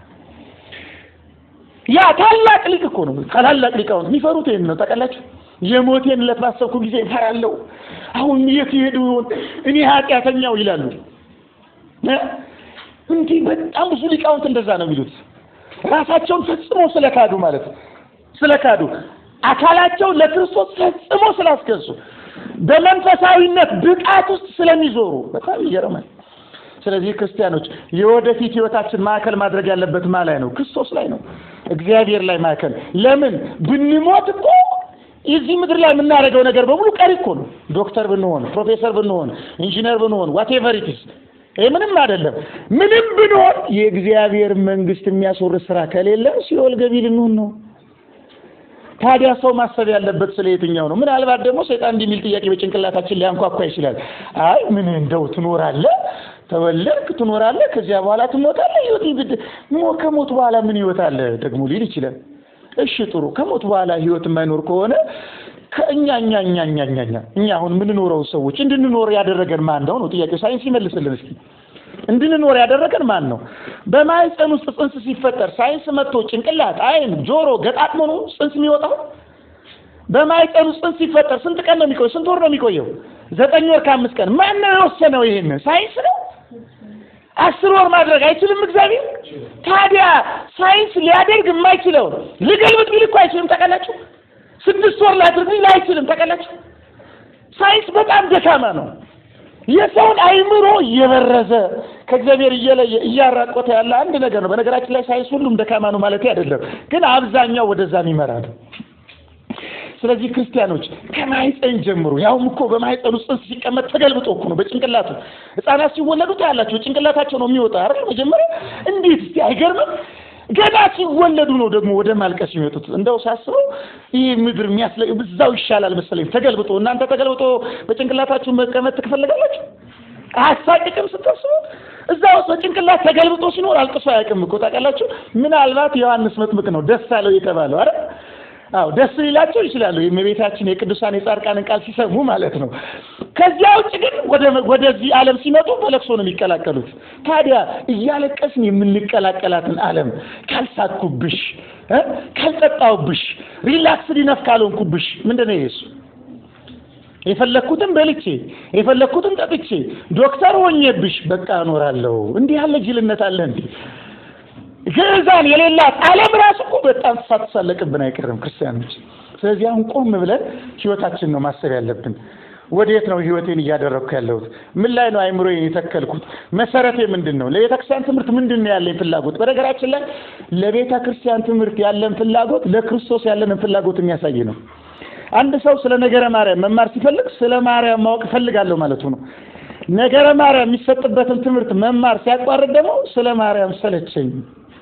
ያ ታላቅ ሊቅ እኮ ነው። ታላላቅ ሊቃውንት የሚፈሩት ይሄን ነው ታውቃላችሁ። የሞቴን ዕለት ባሰብኩ ጊዜ እፈራለሁ። አሁን የት ይሄዱ ይሆን እኔ ኃጢአተኛው ይላሉ። እንዲህ በጣም ብዙ ሊቃውንት እንደዛ ነው የሚሉት። ራሳቸውን ፈጽሞ ስለካዱ ማለት ነው። ስለካዱ አካላቸውን ለክርስቶስ ፈጽሞ ስላስገዙ በመንፈሳዊነት ብቃት ውስጥ ስለሚዞሩ በጣም ይገርማል። ስለዚህ ክርስቲያኖች የወደፊት ህይወታችን ማዕከል ማድረግ ያለበት ማ ላይ ነው? ክርስቶስ ላይ ነው፣ እግዚአብሔር ላይ ማዕከል። ለምን ብንሞት እኮ እዚህ ምድር ላይ የምናደርገው ነገር በሙሉ ቀሪ እኮ ነው። ዶክተር ብንሆን፣ ፕሮፌሰር ብንሆን፣ ኢንጂነር ብንሆን ዋቴቨር ኢትስ ይሄ ምንም አይደለም። ምንም ብንሆን የእግዚአብሔር መንግስት የሚያስወርስ ስራ ከሌለ ሲኦል ገቢ ልንሆን ነው። ታዲያ ሰው ማሰብ ያለበት ስለ የትኛው ነው? ምናልባት ደግሞ ሰይጣን እንዲህ የሚል ጥያቄ በጭንቅላታችን ሊያንኳኳ ይችላል። አይ ምን እንደው ትኖራለህ፣ ተወለድክ፣ ትኖራለህ፣ ከዚያ በኋላ ትሞታለህ። ህይወት ይብድ ከሞት በኋላ ምን ህይወት አለ ደግሞ ሊል ይችላል። እሺ ጥሩ፣ ከሞት በኋላ ህይወት የማይኖር ከሆነ ከእኛ እኛ እኛ እኛ እኛ እኛ እኛ አሁን የምንኖረው ሰዎች እንድንኖር ያደረገን ማን ነው ነው ጥያቄው። ሳይንስ ይመልስልን እስኪ። እንድንኖር ያደረገን ማን ነው? በማህፀን ውስጥ ጽንስ ሲፈጠር ሳይንስ መጥቶ ጭንቅላት፣ አይን፣ ጆሮ ገጣጥሞ ነው ጽንስ የሚወጣው? በማህፀን ውስጥ ጽንስ ሲፈጠር ስንት ቀን ነው የሚቆየው? ስንት ወር ነው የሚቆየው? ዘጠኝ ወር ከአምስት ቀን። ማን ነው የወሰነው? ይሄን ሳይንስ ነው። አስር ወር ማድረግ አይችልም እግዚአብሔር። ታዲያ ሳይንስ ሊያደርግ የማይችለው ልገልብጥ ቢል እኮ አይችልም። ታውቃላችሁ? ስድስት ወር ላድርግ ቢል አይችልም። ታውቃላችሁ? ሳይንስ በጣም ደካማ ነው። የሰውን አይምሮ እየበረዘ ከእግዚአብሔር እየለየ እያራቆተ ያለ አንድ ነገር ነው። በነገራችን ላይ ሳይንስ ሁሉም ደካማ ነው ማለት አይደለም፣ ግን አብዛኛው ወደዛ የሚመራ ነው። ስለዚህ ክርስቲያኖች ከማህፀን ጀምሮ ያውም እኮ በማህፀን ውስጥ ጽንስ ሲቀመጥ ተገልብጦ እኮ ነው በጭንቅላቱ ህፃናት ሲወለዱ ታያላችሁ። ጭንቅላታቸው ነው የሚወጣ አይደል? መጀመሪያ እንዴት እስቲ አይገርምም? ገና ሲወለዱ ነው ደግሞ ወደ ማልቀስ የሚወጡት። እንደው ሳስበው ይህ ምድር የሚያስለ እዛው ይሻላል መሰለኝ ተገልብጦ። እናንተ ተገልብጦ በጭንቅላታችሁ መቀመጥ ትፈልጋላችሁ? አያሳቅቅም ስታስቡ? እዛ ውስጥ በጭንቅላት ተገልብጦ ሲኖር አልቅሶ አያውቅም እኮ ታውቃላችሁ። ምናልባት ዮሐንስ መጥምቅ ነው ደስ አለው የተባለው አይደል? አዎ ደስ ሊላቸው ይችላሉ። የእመቤታችን የቅዱሳን የጻድቃንን ቃል ሲሰሙ ማለት ነው። ከዚያ ውጭ ግን ወደ ወደዚህ ዓለም ሲመጡ በለቅሶ ነው የሚቀላቀሉት። ታዲያ እያለቀስን የምንቀላቀላትን ዓለም ካልሳኩብሽ፣ ካልጠጣውብሽ፣ ሪላክስ ዲነፍ ካልሆንኩብሽ ምንድን ነው የሱ የፈለግኩትን በልቼ የፈለግኩትን ጠጥቼ ዶክተር ሆኜብሽ በቃ እኖራለሁ። እንዲህ ያለ ጅልነት አለ እንዴ? ግዕዛን የሌላት ዓለም ራሱ እኮ በጣም ሳትሳለቅብን አይቀርም ክርስቲያኖች። ስለዚህ አሁን ቆም ብለን ህይወታችን ነው ማሰብ ያለብን። ወዴት ነው ህይወቴን እያደረግኩ ያለሁት? ምን ላይ ነው አይምሮዬን የተከልኩት? መሰረቴ ምንድን ነው? ለቤተ ክርስቲያን ትምህርት ምንድን ነው ያለኝ ፍላጎት? በነገራችን ላይ ለቤተ ክርስቲያን ትምህርት ያለን ፍላጎት ለክርስቶስ ያለንን ፍላጎት የሚያሳይ ነው። አንድ ሰው ስለ ነገረ ማርያም መማር ሲፈልግ ስለ ማርያም ማወቅ እፈልጋለሁ ማለቱ ነው። ነገረ ማርያም የሚሰጥበትን ትምህርት መማር ሲያቋርጥ ደግሞ ስለ ማርያም ሰለቸኝ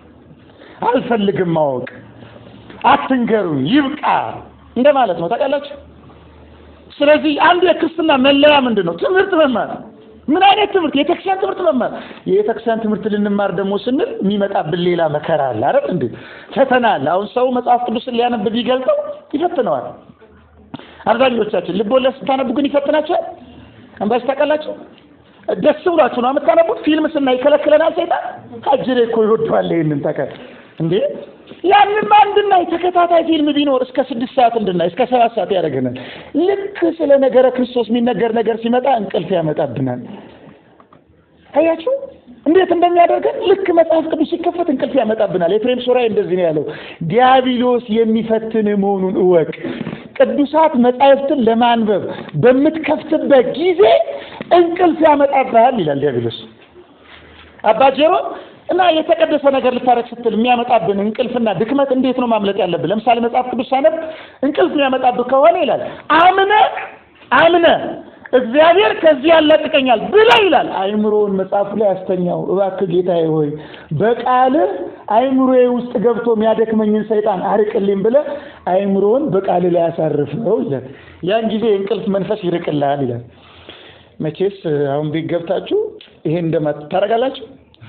አልፈልግም ማወቅ፣ አትንገሩኝ፣ ይብቃ እንደማለት ነው። ታውቃላችሁ። ስለዚህ አንዱ የክርስትና መለያ ምንድን ነው? ትምህርት መማር። ምን አይነት ትምህርት? የቤተክርስቲያን ትምህርት መማር። የቤተክርስቲያን ትምህርት ልንማር ደግሞ ስንል የሚመጣብን ሌላ መከራ አለ አይደል እንዴ? ፈተና አለ። አሁን ሰው መጽሐፍ ቅዱስን ሊያነብ ቢገልጠው ይፈትነዋል። አብዛኞቻችን ልቦለድ ስታነቡ ግን ይፈትናቸዋል አንባች ታውቃላችሁ? ደስ ብሏችሁ ነው የምታነቡት። ፊልም ስናይ ይከለክለናል ሰይጣን። አጅሬ እኮ ይወደዋል ይሄንን ተከ እንዴ ያንንም እንድናይ ተከታታይ ፊልም ቢኖር እስከ ስድስት ሰዓት እንድናይ እስከ ሰባት ሰዓት ያደርገናል። ልክ ስለ ነገረ ክርስቶስ የሚነገር ነገር ሲመጣ እንቅልፍ ያመጣብናል። አያችሁ እንዴት እንደሚያደርገን ልክ መጽሐፍ ቅዱስ ሲከፈት እንቅልፍ ያመጣብናል። ኤፍሬም ሶራይ እንደዚህ ነው ያለው፣ ዲያብሎስ የሚፈትን መሆኑን እወቅ። ቅዱሳት መጻሕፍትን ለማንበብ በምትከፍትበት ጊዜ እንቅልፍ ያመጣብሃል ይላል ዲያብሎስ። አባ ጄሮ እና የተቀደሰ ነገር ልታረግ ስትል የሚያመጣብን እንቅልፍና ድክመት እንዴት ነው ማምለጥ ያለብን? ለምሳሌ መጽሐፍ ቅዱስ ሳነብ እንቅልፍ የሚያመጣብህ ከሆነ ይላል አምነ አምነ እግዚአብሔር ከዚህ ያላቅቀኛል ብለህ ይላል አይምሮውን መጽሐፉ ላይ ያስተኛው። እባክህ ጌታዬ ሆይ በቃልህ አይምሮዬ ውስጥ ገብቶ የሚያደክመኝን ሰይጣን አርቅልኝ ብለህ አይምሮውን በቃልህ ላይ ያሳርፈው ይላል። ያን ጊዜ የእንቅልፍ መንፈስ ይርቅልሃል ይላል። መቼስ አሁን ቤት ገብታችሁ ይሄን እንደማ ታደርጋላችሁ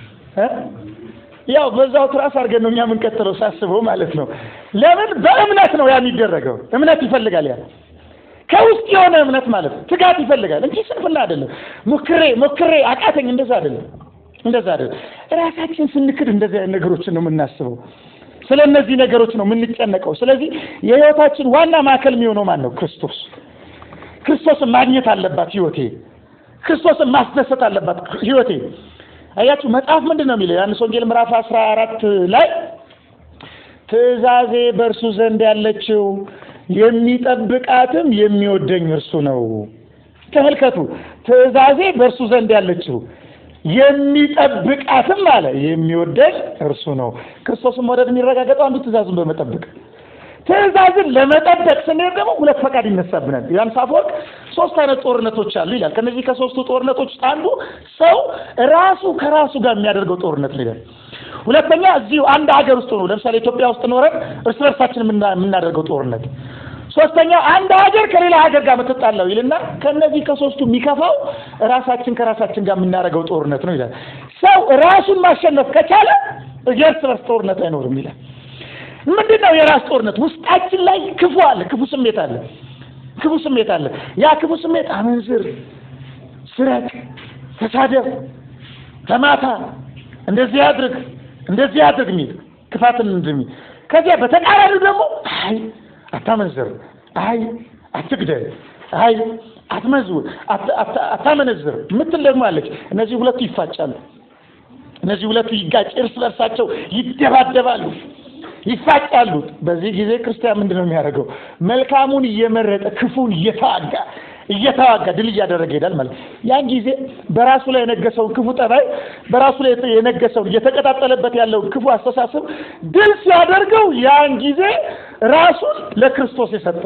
ያው በዛው ትራስ አድርገን ነው እኛ የምንቀጥለው ሳስበው ማለት ነው። ለምን በእምነት ነው ያ የሚደረገው። እምነት ይፈልጋል ያ ከውስጥ የሆነ እምነት ማለት ነው። ትጋት ይፈልጋል እንጂ ስንፍና አይደለም። ሞክሬ ሞክሬ አቃተኝ እንደዛ አይደለም፣ እንደዛ አይደለም። ራሳችን ስንክድ እንደዚህ አይነት ነገሮችን ነው የምናስበው። ስለ እነዚህ ነገሮች ነው የምንጨነቀው። ስለዚህ የህይወታችን ዋና ማዕከል የሚሆነው ማን ነው? ክርስቶስ። ክርስቶስን ማግኘት አለባት ህይወቴ። ክርስቶስን ማስደሰት አለባት ህይወቴ። አያችሁ መጽሐፍ ምንድን ነው የሚለው? ዮሐንስ ወንጌል ምዕራፍ አስራ አራት ላይ ትእዛዜ በእርሱ ዘንድ ያለችው የሚጠብቃትም የሚወደኝ እርሱ ነው። ተመልከቱ፣ ትእዛዜ በእርሱ ዘንድ ያለችው የሚጠብቃትም አለ የሚወደኝ እርሱ ነው። ክርስቶስን መውደድ የሚረጋገጠው አንዱ ትእዛዙን በመጠበቅ ትእዛዝን ለመጠበቅ ስንሄድ ደግሞ ሁለት ፈቃድ ይነሳብናል። ዮሐንስ አፈወርቅ ሶስት አይነት ጦርነቶች አሉ ይላል። ከነዚህ ከሶስቱ ጦርነቶች ውስጥ አንዱ ሰው ራሱ ከራሱ ጋር የሚያደርገው ጦርነት ነው ይላል። ሁለተኛ እዚሁ አንድ ሀገር ውስጥ ነው፣ ለምሳሌ ኢትዮጵያ ውስጥ ኖረን እርስ በርሳችን የምናደርገው ጦርነት። ሶስተኛው አንድ ሀገር ከሌላ ሀገር ጋር የምትጣላው ይልና ከነዚህ ከሶስቱ የሚከፋው ራሳችን ከራሳችን ጋር የምናደርገው ጦርነት ነው ይላል። ሰው ራሱን ማሸነፍ ከቻለ የእርስ በርስ ጦርነት አይኖርም ይላል። ምንድን ነው የራስ ጦርነት? ውስጣችን ላይ ክፉ አለ፣ ክፉ ስሜት አለ፣ ክፉ ስሜት አለ። ያ ክፉ ስሜት አመንዝር፣ ስረቅ፣ ተሳደብ፣ ተማታ፣ እንደዚህ አድርግ፣ እንደዚህ አድርግ የሚል ክፋትን እንደሚ ከዚያ በተቃራኒው ደግሞ አይ አታመንዝር፣ አይ አትግደል፣ አይ አትመዝውር፣ አታመነዝር ምትል ደግሞ አለች። እነዚህ ሁለቱ ይፋጫሉ። እነዚህ ሁለቱ ይጋጭ፣ እርስ በርሳቸው ይደባደባሉ ይፋጫሉ። በዚህ ጊዜ ክርስቲያን ምንድን ነው የሚያደርገው? መልካሙን እየመረጠ ክፉን እየተዋጋ እየተዋጋ ድል እያደረገ ይሄዳል ማለት ያን ጊዜ በራሱ ላይ የነገሰውን ክፉ ጠባይ በራሱ ላይ የነገሰውን እየተቀጣጠለበት ያለውን ክፉ አስተሳሰብ ድል ሲያደርገው ያን ጊዜ ራሱን ለክርስቶስ የሰጠ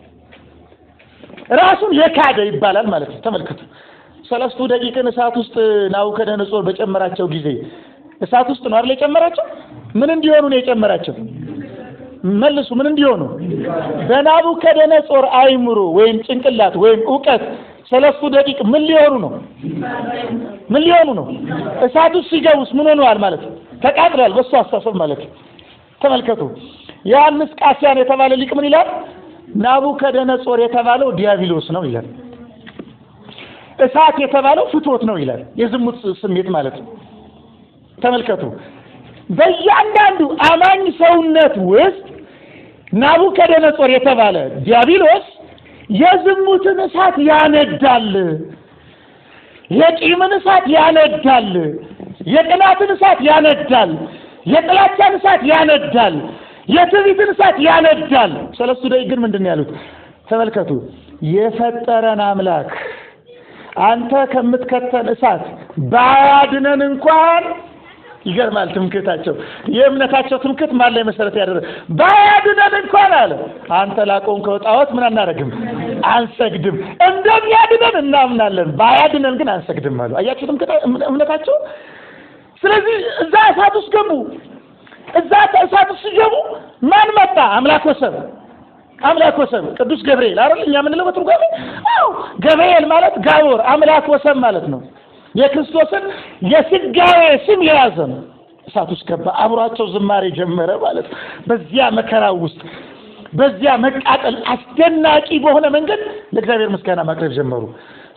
ራሱን የካደ ይባላል ማለት ነው። ተመልከቱ። ሰለስቱ ደቂቅን እሳት ውስጥ ናቡከደነጾር በጨመራቸው ጊዜ እሳት ውስጥ ነው አይደል የጨመራቸው? ምን እንዲሆኑ ነው የጨመራቸው? መልሱ። ምን እንዲሆኑ? በናቡከደነጾር አይምሮ ወይም ጭንቅላት ወይም እውቀት ሰለስቱ ደቂቅ ምን ሊሆኑ ነው? ምን ሊሆኑ ነው? እሳት ውስጥ ሲገቡስ ምን ሆነዋል ማለት ነው? ተቃጥሏል። በሱ አስተሳሰብ ማለት ነው። ተመልከቱ። ዮሐንስ ቃሲያን የተባለ ሊቅ ምን ይላል? ናቡከደነጾር የተባለው ዲያብሎስ ነው ይላል። እሳት የተባለው ፍትወት ነው ይላል። የዝሙት ስሜት ማለት ነው። ተመልከቱ። በእያንዳንዱ አማኝ ሰውነት ውስጥ ናቡከደነጾር የተባለ ዲያብሎስ የዝሙትን እሳት ያነዳል፣ የቂምን እሳት ያነዳል፣ የቅናትን እሳት ያነዳል፣ የጥላቻን እሳት ያነዳል፣ የትዕቢትን እሳት ያነዳል። ሰለስቱ ደቂቅ ግን ምንድን ነው ያሉት? ተመልከቱ የፈጠረን አምላክ አንተ ከምትከተል እሳት ባያድነን እንኳን ይገርማል። ትምክህታቸው የእምነታቸው ትምክህት ማን ላይ መሰረት ያደረገ ባያድነን እንኳን አለ አንተ ላቆምከው ጣዖት ምን አናደርግም፣ አንሰግድም። እንደሚያድነን እናምናለን፣ ባያድነን ግን አንሰግድም አሉ። አያችሁ እምነታቸው። ስለዚህ እዛ እሳት ውስጥ ገቡ። እዛ እሳት ውስጥ ሲገቡ ማን መጣ? አምላክ ወሰብ አምላክ ወሰብ ቅዱስ ገብርኤል አይደል? እኛ የምንለው በትርጓሜ አዎ፣ ገብርኤል ማለት ጋቦር አምላክ ወሰብ ማለት ነው። የክርስቶስን የስጋዌ ስም የያዘ ነው። እሳት ውስጥ ገባ፣ አብሯቸው ዝማሬ ጀመረ ማለት ነው። በዚያ መከራ ውስጥ በዚያ መቃጠል አስደናቂ በሆነ መንገድ ለእግዚአብሔር ምስጋና ማቅረብ ጀመሩ።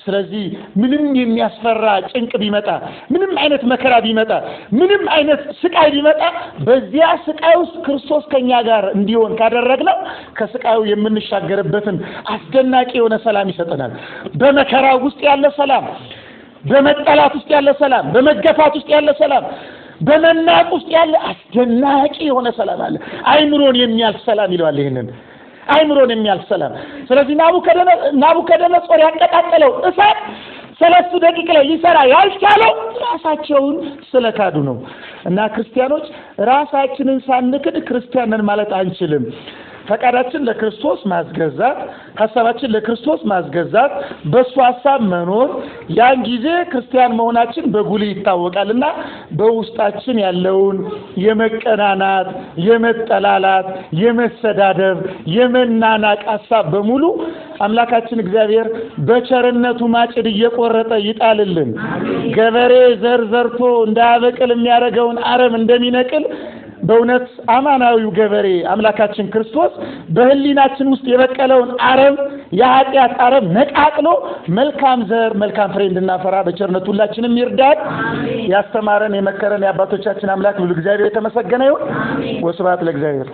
ስለዚህ ምንም የሚያስፈራ ጭንቅ ቢመጣ፣ ምንም አይነት መከራ ቢመጣ፣ ምንም አይነት ስቃይ ቢመጣ በዚያ ስቃይ ውስጥ ክርስቶስ ከኛ ጋር እንዲሆን ካደረግነው ከስቃዩ የምንሻገርበትን አስደናቂ የሆነ ሰላም ይሰጠናል። በመከራ ውስጥ ያለ ሰላም፣ በመጠላት ውስጥ ያለ ሰላም፣ በመገፋት ውስጥ ያለ ሰላም በመናቅ ውስጥ ያለ አስደናቂ የሆነ ሰላም አለ። አይምሮን የሚያልፍ ሰላም ይለዋል። ይህንን አይምሮን የሚያልፍ ሰላም። ስለዚህ ናቡከደነጾር ያቀጣጠለው እሳት ሰለስቱ ደቂቅ ላይ ሊሰራ ያልቻለው ራሳቸውን ስለካዱ ነው። እና ክርስቲያኖች ራሳችንን ሳንክድ ክርስቲያንን ማለት አንችልም። ፈቃዳችን ለክርስቶስ ማስገዛት፣ ሀሳባችን ለክርስቶስ ማስገዛት፣ በእሱ ሀሳብ መኖር፣ ያን ጊዜ ክርስቲያን መሆናችን በጉልህ ይታወቃልና በውስጣችን ያለውን የመቀናናት፣ የመጠላላት፣ የመሰዳደብ፣ የመናናቅ ሀሳብ በሙሉ አምላካችን እግዚአብሔር በቸርነቱ ማጭድ እየቆረጠ ይጣልልን። ገበሬ ዘር ዘርቶ እንዳያበቅል የሚያደርገውን አረም እንደሚነቅል በእውነት አማናዊው ገበሬ አምላካችን ክርስቶስ በሕሊናችን ውስጥ የበቀለውን አረም የኃጢአት አረም ነቃቅሎ መልካም ዘር መልካም ፍሬ እንድናፈራ በቸርነቱ ሁላችንም ይርዳል። ያስተማረን የመከረን የአባቶቻችን አምላክ ሁሉ እግዚአብሔር የተመሰገነ ይሁን። ወስብሐት ለእግዚአብሔር።